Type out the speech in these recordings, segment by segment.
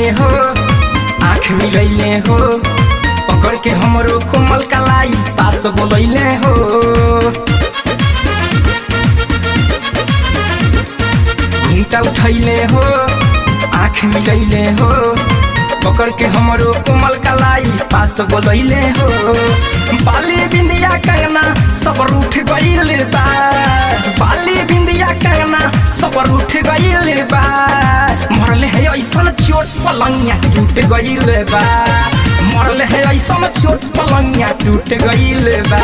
हो आँख मिलैले हो पकड़ के हमरो कोमल कलाई पास बोलैले हो घुंटा उठैले हो आँख मिलैले हो पकड़ के हमरो कोमल कलाई पास बोलैले हो बाली बिंदिया कंगना सब रूठ गइल बा बाली बिंदिया कंगना सब रूठ गइल बा मरले है ऐसन चोट पलंगिया टूट गइल बा मरले है ऐसन चोट पलंगिया टूट गइल बा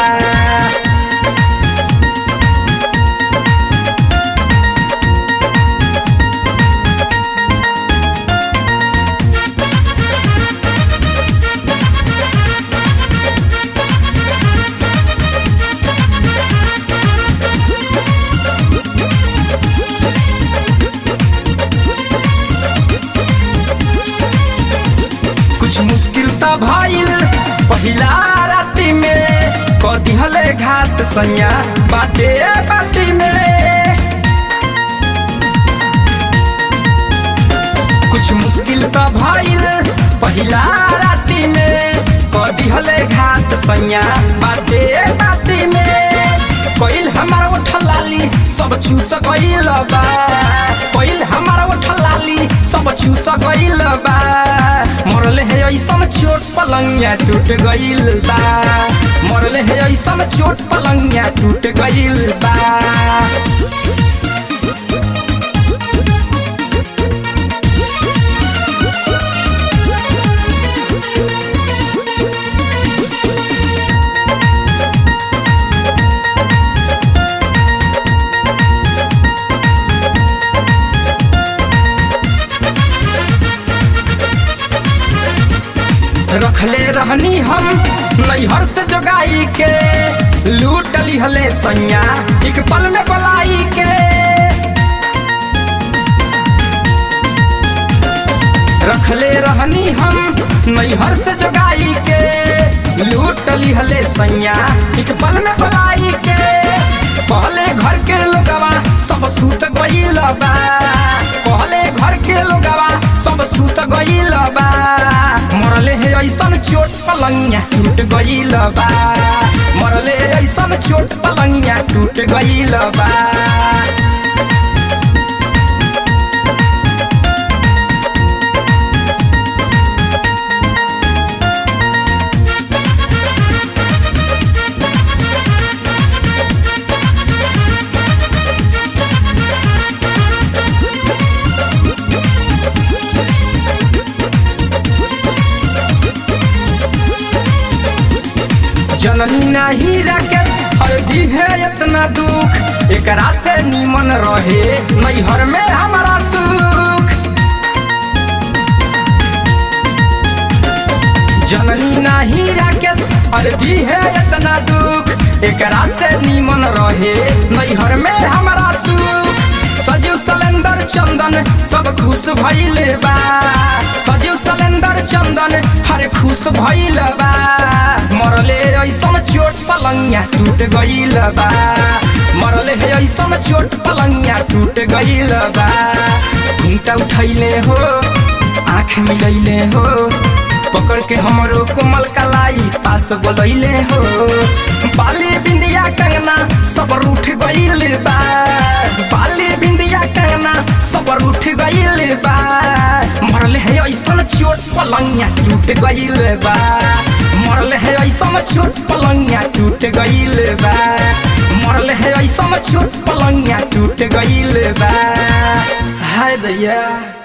कुछ मुश्किल त भइल पहिला राति में क दिहले घात सैया बाते बाती में कुछ मुश्किल त भइल पहिला राति में क दिहले घात सैया बाते बाती में कोइल हमारा उठलाली सब चूस गइल बा कोइल हमारा उठलाली सब चूस गइल बा मरले है ऐसन चोट पलंगिया टूट गइल बा मरले है ऐसन चोट पलंगिया टूट गइल बा रखले रहनी हम नैहर से जोगाई के लूट लिहले सैया एक पल में पलाई के रखले रहनी हम नैहर से जोगाई के लूट लिहले सैया एक पल में पलाई के पहले घर के लोगवा सब सूत गइल बा पहले घर के लोगवा सब सूत गइल बा मरले है ऐसन चोट पलंगिया टूट गइल बा मरले ऐसन चोट पलंगिया टूट गइल बा जननी नहीं राकेश हल्दी है इतना दुख एकरा से नीमन रहे नैहर में हमारा सुख जननी नहीं राकेश हल्दी है इतना दुख एकरा से नीमन रहे नैहर में हमारा सुख सजीव सलेंदर चंदन सब खुश भइल बा सजीव सलेंदर चंदन हर खुश भइल बा मरले ऐसन चोट पलंगिया टूट गइल बा मरले है ऐसन चोट पलंगिया टूट गइल बा घुंटा उठैले हो आँख मिलैले हो पकड़ के हमरो कोमल कलाई पास बोलैले हो बाली बिंदिया कंगना सब रूठ गइल बा बाली बिंदिया कंगना सब रूठ गइल बा मरले है ऐसन चोट पलंगिया टूट गइल बा मरले है ऐसन चोट पलंगिया टूट गइल बा मरले है ऐसन चोट पलंगिया टूट गइल बा हाय दैया